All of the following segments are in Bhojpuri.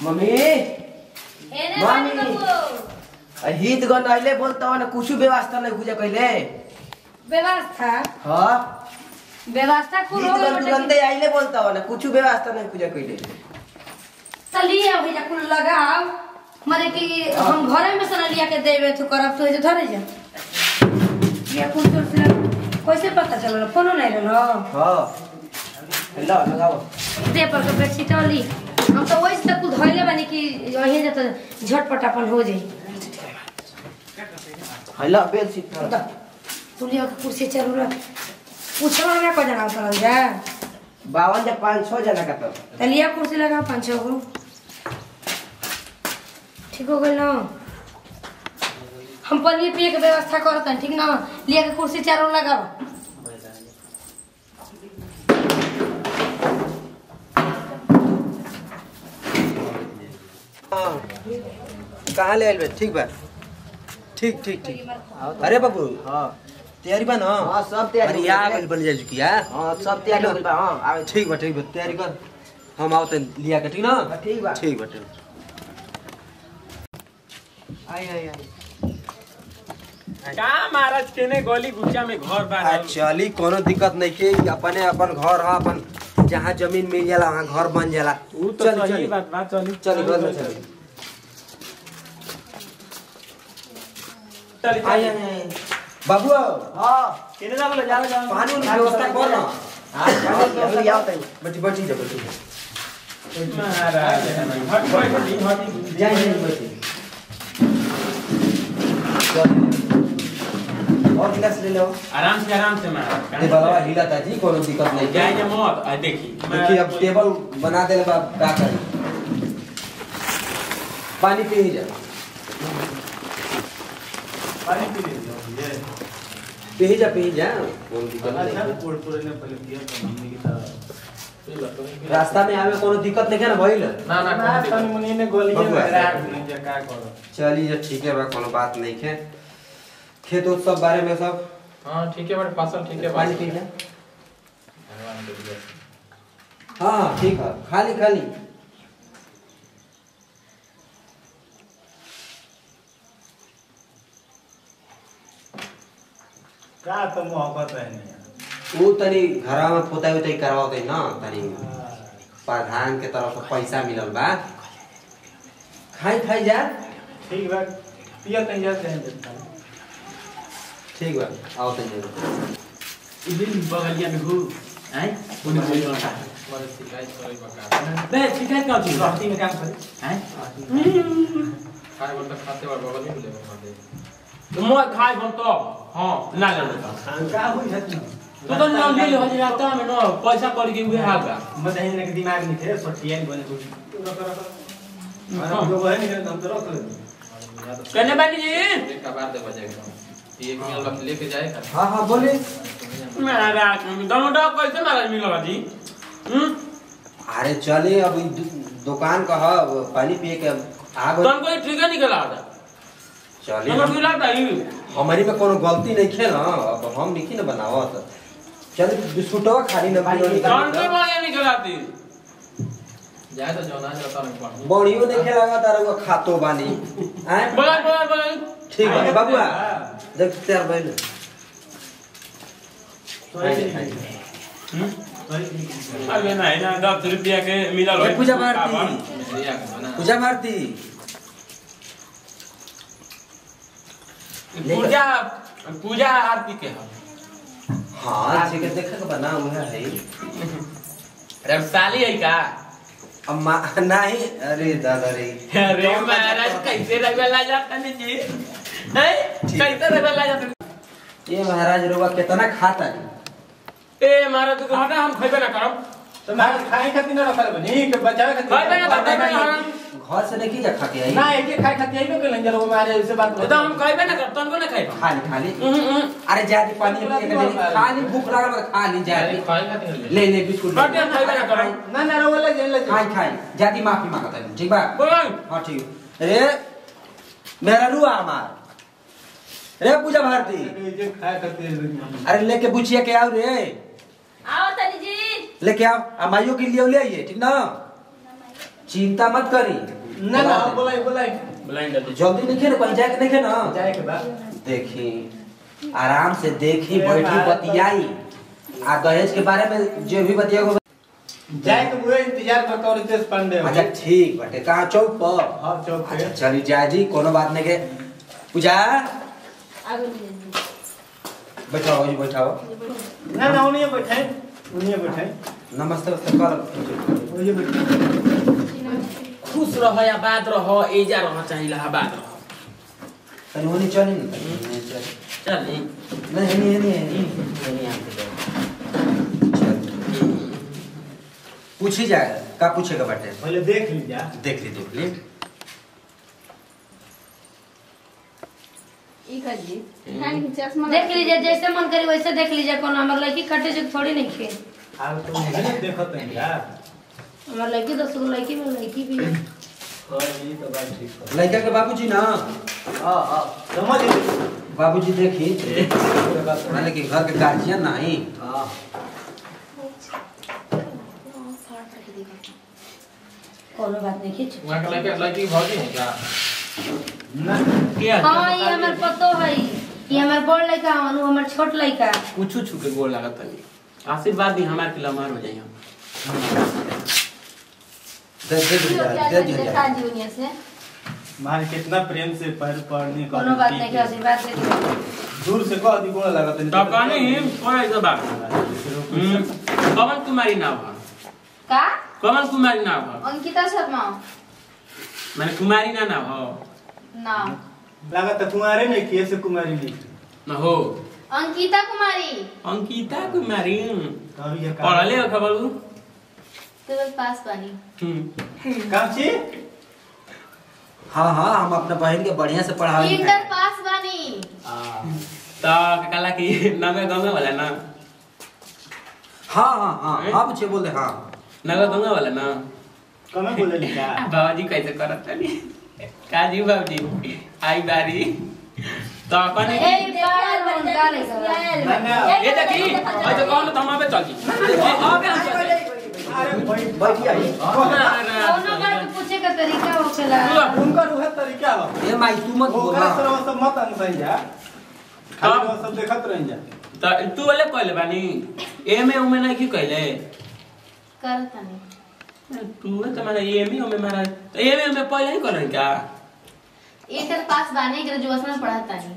मम्मी एने मामी। बानी बाबू हित गन अहिले बोलता ना कुछ व्यवस्था नहीं पूजा कइले व्यवस्था हाँ व्यवस्था कुल हित हो गन गइल तुरंते अहिले बोलता ना कुछ व्यवस्था नहीं पूजा कइले चलिए अभी जा कुल लगाओ मारे कि हम घरे में से ना लिया के देवे तो करब तो जे धरे जा ये कुल तो से कैसे पता चलल फोनो नहीं रहलो हाँ हेलो लगाओ दे पर के बेडशीट वाली हम तो वही तक कुल धइले बानी कि वही जा तो झटपट अपन हो जाई हेलो बेल सीट तो तू लिया के कुर्सी चलू रह पूछो ना को जना उतरल जा बावन या पाँच छः जना का तो त लिया कुर्सी लगा पाँच छः गो ठीक हो गइल ना हम पनीर पिए के व्यवस्था करत हन ठीक ना लिया के कुर्सी चारों लगाओ हाँ। कहाँ ले आइल बे ठीक बा ठीक ठीक ठीक अरे बाबू हाँ तैयारी बा ना हाँ सब तैयारी अरे हो यहाँ गइल। बन बन जाए चुकी है हाँ सब तैयारी हो गइल बा हाँ आवे ठीक बा ठीक बा तैयारी कर हम आओ तन लिया के ठीक ना हाँ, ठीक बा ठीक बा ठीक आई आई आई का महाराज केने गली गुच्चा में घर बा आ चली कोनो दिक्कत नहीं के अपने अपन घर है अपन जहाँ जमीन मिल जाला वहाँ घर बन जाला ऊ तो चल सही चल बात बा चली चल घर में चल चली आई आई आई बाबू हाँ केने जा बोले जा जा पानी उनी के व्यवस्था कर ना हाँ पानी अभी आओ तनी बैठी बैठी जा बैठी जा महाराज हट हट हट हट जाए जाए बैठी और गिलास ले लो आराम से आराम से महाराज ते बलवा हिला ताजी कोनो दिक्कत नहीं जाए जा मत आ देखी देखिए अब टेबल बना दे बा का करी पानी पी ही जा पानी पी ले पी ही जा पी ही जा कोनो दिक्कत नहीं पोड़ पोड़ ने पहले दिया तो हमने की तरह रास्ता में आवे कोनो दिक्कत नहीं है ना भइल ना ना कौन तनी मुनी ने गोली बबुआ। में राख दे का करो चलिए ठीक है बा कोनो बात नहीं है खेत उत सब बारे में सब हां ठीक है बट फसल ठीक है पानी पी जा भगवान के लिए हाँ हाँ ठीक है खाली खाली का तो मोहब्बत है नहीं ऊ तनी घरा में पोताई उताई करवाते ना तनी प्रधान के तरफ से पैसा मिलल बा खाई खाई जा ठीक बा पिया तई जाते हैं ठीक बा आओ तनी जरूर इदिन बगलिया में घू हैं उन्हें बोल रहा है बड़े शिकायत करे बका बे शिकायत का चीज रहती में काम करे हैं खाए बोल तक खाते बार बगल में ले मार दे तो मैं खाए हम तो हां ना ले लेता शंका हुई है तो तो ना ले ले हजी आता में ना पैसा कर के उहे हाल का मदहिन के दिमाग में थे सोटिया बने कुछ अरे लोग है नहीं हम तो रख ले कहने बानी जी एक का बार दे बजाएगा ये एक मिल वक्त लेके जाएगा हाँ हाँ बोले महाराज दोनों डॉग कैसे महाराज मिलो जी हम्म अरे चले अब ई दु- दुकान का है वो पानी पिए के आ गए तुम कोई ठीक है निकला था चले नंबर मिला था ही हमारी में कोनो गलती नहीं खे ना अब हम नहीं ना बनावत चल बिस्कुटवा खाली ना पियो कौन से निकाल बारे निकला थी जाए तो जो ना जाता नहीं पढ़ बड़ियो नहीं खेलागा तारा वो खातो बानी आए बोला बोला बोला ठीक है बाबूआ देख तैयार भइल आइए, आइए। अबे नहीं ना दस रुपया के मिला ए, पूजा भारती लिया के बना पूजा भारती पूजा पूजा आरती के है हाँ ठीक है देखा के बना हुआ है अरे साली है का अम्मा नहीं अरे दादा रे अरे महाराज कैसे रगला जाता नहीं जी हैं कैसे रगला जाता ये महाराज रोगा कितना खाता है ए महाराज तू हटा हम खइबे ना करब तो मैं खाए खातिर ना रखल बनी के बचावे खातिर खइबे ना खइबे ना हम घर से नहीं जा खा के आई ना एक खाए खातिर आइबो के लंजर वो मारे से बात तो हम खइबे ना करब तनको ना खइब खाली खाली हम्म हम्म अरे जाती पानी पिए के नहीं खाली भूख लागल बा खाली जाती खाए खाते हैं ले ले बिस्कुट हटे हम खइबे ना करब ना ना वो ले जे ले खाई खाई जाती माफी मांगता है ठीक बा बोल हाँ ठीक रे मेरा रुआ हमार रे पूजा भारती जे खाए खातिर अरे लेके बुचिया के आओ रे आओ तनी जी लेके आओ आ माइयो के लिए ले आइए ठीक ना चिंता मत करी ना ना बोलाई बोलाई ब्लाइंड दे जल्दी नहीं ना कहीं जाके देखे ना जाए के बाद देखी आराम से देखी बैठी बतियाई आ दहेज के बारे में जो भी बतिया जाए के बुए इंतजार करता और रितेश पांडे अच्छा ठीक बाटे कहाँ चौक पर हाँ चौक पे अच्छा चली जाए जी कोनो बात नहीं के पूजा बैठाओ जी बैठाओ ना ना उन्हीं बैठे उन्हीं बैठे नमस्ते नमस्ते कर उन्हीं बैठे खुश रह या बाद रह एजा रह चाहिए इलाहाबाद रह तनी होनी चली ना तनी चली। चल नहीं नहीं नहीं नहीं नहीं चल। पूछी जाए का पूछेगा बाटे पहले देख लीजिए देख ली देख ली देख लीजिए जैसे मन करी वैसे देख लीजिए कोनो हमर लड़की कटे जो थोड़ी नहीं खे आप तो नहीं देखत हैं यार हमर लड़की दस गो लड़की में लड़की भी है। हाँ ये तो बात ठीक है लड़का के बाबूजी ना हाँ हाँ समझ ली बाबूजी देखी माने कि घर के गार्जियन नहीं हाँ कोनो बात नहीं खींच वहाँ के लड़के लड़की की भौजी है क्या ना के हाँ ये हमर पतो है ये हमर बड़ लड़का हवन उ हमर छोट लड़का कुछ छू के गोल लागत तनी आशीर्वाद दी हमार के लमार हो जाई हम दे दे दे दे दे दे मारे कितना प्रेम से पैर पड़ने का कोनो बात नहीं के आशीर्वाद दे दियो दूर से कह दी गोला लगा तो कहनी कोई ऐसा बात हम्म, कमल कुमारी नाम है का कमल कुमारी नाम है अंकिता शर्मा मैंने कुमारी ना नाम हो नाम लगा तो कुमारे नहीं किए से कुमारी नहीं न हो अंकिता कुमारी अंकिता कुमारी कभी ये पढ़ले हो खबर उ? ट्वेल्थ पास बानी हम्म काम छी हाँ हाँ हम अपने बहन के बढ़िया से पढ़ाई इंटर पास बानी तो कला की नगे गंगा वाला ना हाँ हाँ हाँ हाँ पूछे बोले हाँ नगे गंगा वाला ना कमे बोले लिखा बाबूजी कैसे करत तनी काजी बाबूजी आई बारी तो अपन ए बार बार डाले ना ना ये देखी ऐसे कौन तो हम आबे चल जी आबे हम चल जी। अरे भाई बैठिए कोनो बात पूछे का तरीका होखेला उनका रूह तरीका हो ए माई तू मत बोल ओकरा हाँ। तरह सब मत अनसई जा खाली वो सब देखत रह जा तो तू वाले कहले बानी एमे उमे नहीं की कहले करतानी तू तो माने एमे उमे मारा तो एमे उमे पहले ही कहले क्या इंटर पास बानी ग्रेजुएशन में पढ़तानी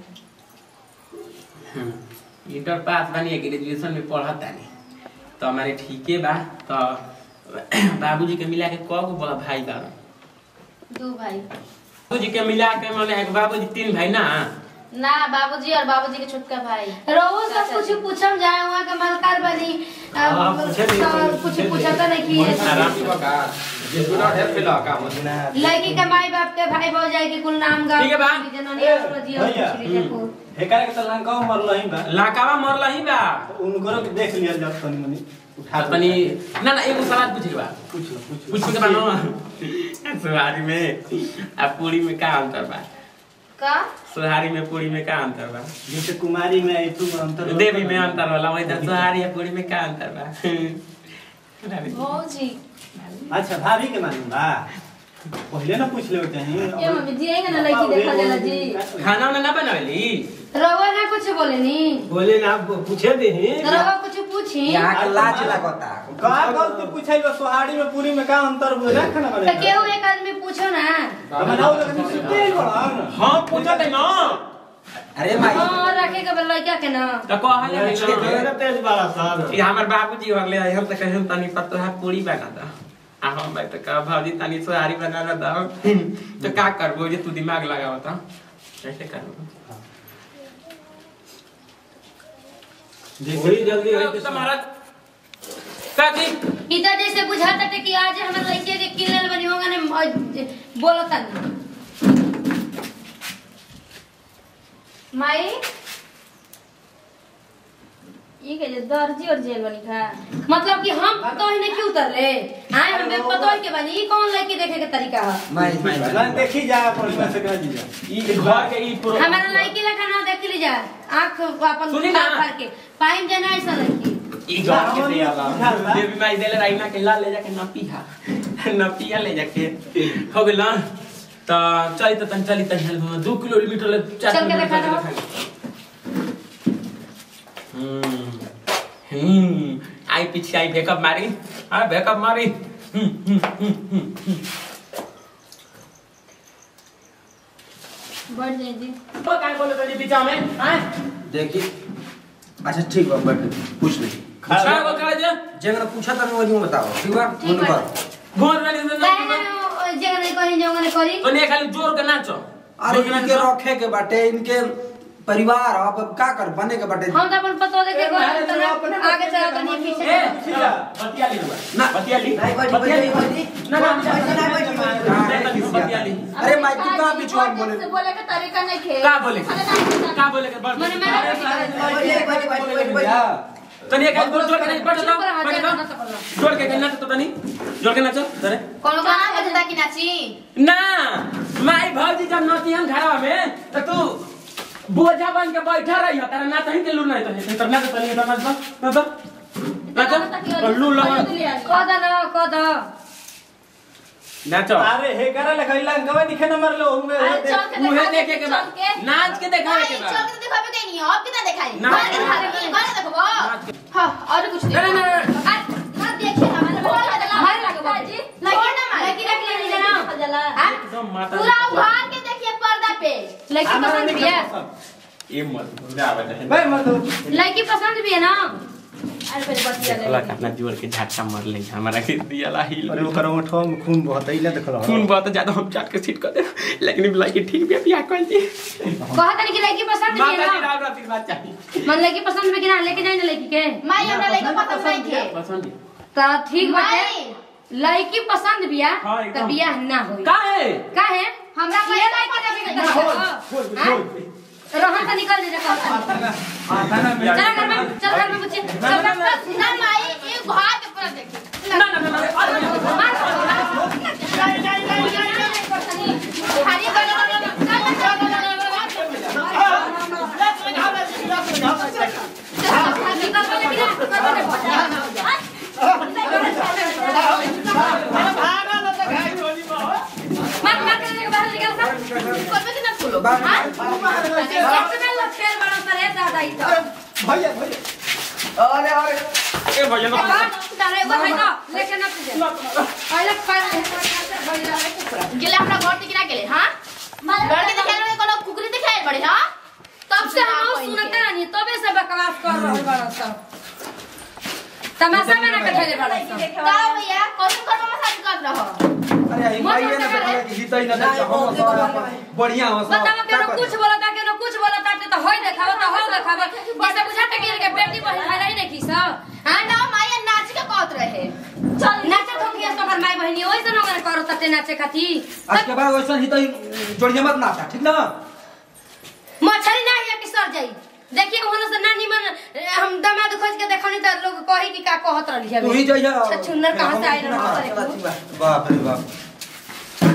इंटर पास बानी ग्रेजुएशन में पढ़त तानी तो हमारे ठीके बा तो बाबूजी के मिला के कौ गो बा- भाई बा दो भाई बाबूजी के मिला के माने बाबूजी तीन भाई ना ना बाबूजी और बाबूजी के छोटका भाई रोहु सब कुछ पूछम जाए वहाँ के मलकार बनी हाँ, पूछे नहीं, सब कुछ पूछे नहीं। पूछता नहीं कि आराम से बका ये सुना ढेर फिला का मत लड़की के माई बाप के भाई भौजाई के कुल नाम गा ठीक है बा। जननी ए, और जिया भैया, पूछ लीजिए कुल। हेकार के तलान का मर लही बा लाकावा मरला ही बा उनको के देख लिया जब तनी मनी उठा तनी ना ना एगो सवाल पूछे के बा पूछ लो पूछ लो पूछ के बा ना सुहारी में आ पूरी में का अंतर बा का सुहारी में पूरी में का अंतर बा जैसे कुमारी में आई तू अंतर देवी में अंतर वाला वही तो सुहारी आ पूरी में का अंतर बा भौजी अच्छा भाभी के मालूम बा पहले ना पूछ ले चाहिए ये मम्मी जी आएगा ना लड़की देखा जाला जी खाना उना ना बनावेली रउआ ना कुछ बोले नी बोले ना पूछे दे तो रउआ कुछ पूछी यहाँ के लाज लगता का गल तू पूछे बा सोहारी में पूरी में का अंतर हो रहा खाना तो बने केहू एक आदमी पूछो ना बनाओ लेकिन सुते ही बड़ा हाँ पूछत है ना अरे माई हाँ रखे के बा लड़का के ना तो कहले है ना तेज बड़ा सान ये हमर बाबूजी हो गए हम तो कहे तनी पत्तो है पूरी बना दा आ हम भाई तो का भाजी तनी सोहारी बना ला दा तो का करबो जे तू दिमाग लगाव त कैसे करबो बड़ी जल्दी तुम्हारा काकी इधर जैसे बुझाता थे कि आज हमारे लड़के के किनल बनी होगा ने बोलता नहीं माई ये के जे दर्जी और जेल बनी का मतलब कि हम पतो ही नहीं क्यों उतरले आए हमें पतो ही के बनी ई कौन लड़की देखे के तरीका है माई ना देखी जा पर में से जी जा ई घर के ई प्रो हमारा लड़की लखा ना देख लीजा आंख अपन सुनी ना। फाड़ के पाइम जना ऐसा लड़की ई घर के दिया देवी माई देले राइना के ला ले जाके ना पीहा नपिया ले जाके हो गेल ना तो चली तो तन चली तन दो किलोमीटर ले चार चल के किलोमीटर देखा चल के हम्म हम्म आई पीछे आई बैकअप मारी हाँ बैकअप मारी हम्म हम्म हम्म हम्म हम्म। बढ़ जाए जी तो काय बोले तो बीचा में हाँ देखिए अच्छा ठीक बा बट कुछ नहीं अच्छा वो कहा जा जगह पूछा था वही बताओ ठीक बा ठीक फोन बा। पर घोर वाली तो काहे ना जगह नहीं करी जगह नहीं करी तो नहीं खाली जोर के नाचो अरे जोर के इनके नाचो। रखे के बाटे इनके परिवार अब का कर बने के बाटे हम तो अपन पतो देखे ए, को नारे तो अपने आगे पति चला का कनी मन पीछे ए सीधा बतिया ली ना। बतिया ली नहीं बैठी बतिया ली बैठी बैठी ना ना बैठी नहीं बैठी बैठी बतिया ली अरे माई तू का बिचवान बोले बोले का तरीका नहीं खे का बोले का बोले के मने मैं बैठी बैठी बैठी बैठी बैठी तनी एक जोर जोर के नहीं बैठ चुप रहा, बैठ जरा नाचो पड़ला। जोर के नाच तो तनी जोर के नाचो अरे कोनो गाना बजता कि नाची ना माई भौजी जब नाची हम घरवा में तो तू बोझा बन के बैठा रही हो तेरा नाच ही के लू नहीं तो तेरा नाच तनी तो नाच नाच नाच लू लगा कद न कद नाचो अरे हे करा लखैला गवा दिखे नंबर लो उमे अरे चल के मुहे दिखा देखे के बाद चल के। नाच के दिखावे के नहीं, बाद चल के दिखावे के नहीं अब कितना दिखाई ना। गाना दिखा रही गाना देखबो हां और कुछ नहीं, नहीं, नहीं, नहीं। हां देखिए हमारे बोल बदला मारे लगे बाबू जी। लगी ना मारे लगी रख लेनी जना हां एकदम माता पूरा उघाड़ के देखिए पर्दा पे लड़की पसंद भी है ये मत बुरा बता भाई मत लड़की पसंद भी है ना अरे पहले बतिया ले लगा अपना जोर के झटका मार ले हमारा के दिया ला हिल अरे ओकर ओठवा में खून बहत इला देखल खून बहुत ज्यादा हम चाट के सीट कर दे लेकिन लड़की ठीक भी बियाह कर दी कहत नहीं कि लड़की पसंद भी है माता जी ना राव रात बात चाहिए मन लड़की पसंद में कि ना लेके जाए ना लड़की के माई हमरा लइका पसंद नहीं थे पसंद तो ठीक बाटे माई लड़की पसंद बिया हाँ, तो एकदम। बियाह ना होई का है का है हमरा ये लइका लड़की पसंद देखे नहीं के देखो रोहन से निकल जा चल घर में चल घर में बच्चे चल चल चल ना माई ये उघाड़ के पूरा देखिए ना ना ना खाली गाना मार मार के बाहर निकल सा करबे कि ना खोलो बाहर- हां एक में लोग फेर बड़ा पर है दादा ही तो भैया भैया अरे अरे ए भैया ना तारे वो है ना लेके ना तुझे पहले गेले हमरा घर के किना गेले हां घर के देखे में कोनो कुकरी दिखाई पड़े हां तब से हम सुनते नहीं तबे से बकवास कर रहल बड़ा सब तमाशा में ना कठले बड़ा सब का भैया कौन कर मसाज कर रहो अरे ई माई ने बोला कि हितई ना देख हम सब बढ़िया हो सब बताओ के ना कुछ बोलता के ना कुछ बोलता तो होय देखावा तो हो देखावा जैसे बुझाता कि इनके बेटी बहन खाई रही नहीं की सब हां ना माया नाच के कहत रहे चल नाचत हो गया सब माई बहनी ओइ से ना करो तते नाचे खाती आज के बाद वैसा हितई जोड़िए मत नाचा ठीक ना मछली ना है कि सर जाई देखिए होने से नानी मन हम दामाद खोज के देखनी तो लोग कही कि का कहत रहली है तू ही जइया छछुन्नर कहाँ से आइल रहल बाप रे बाप